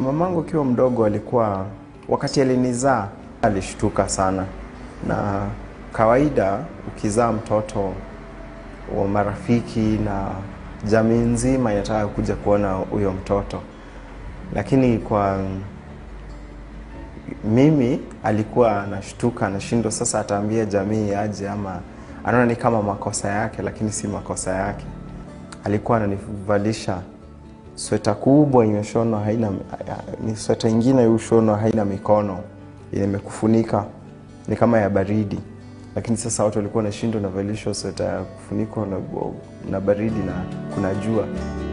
Mamangu akiwa mdogo alikuwa, wakati alinizaa alishtuka sana, na kawaida ukizaa mtoto wa marafiki na jamii nzima inataka kuja kuona huyo mtoto, lakini kwa mimi alikuwa anashtuka, anashindwa sasa ataambia jamii aje, ama anaona ni kama makosa yake, lakini si makosa yake. Alikuwa ananivalisha sweta kubwa imeshonwa, haina ni sweta ingine ushonwa, haina mikono, yenye imekufunika ni kama ya baridi, lakini sasa watu walikuwa wanashindwa navalishwa sweta ya kufunikwa na, na baridi na kuna jua.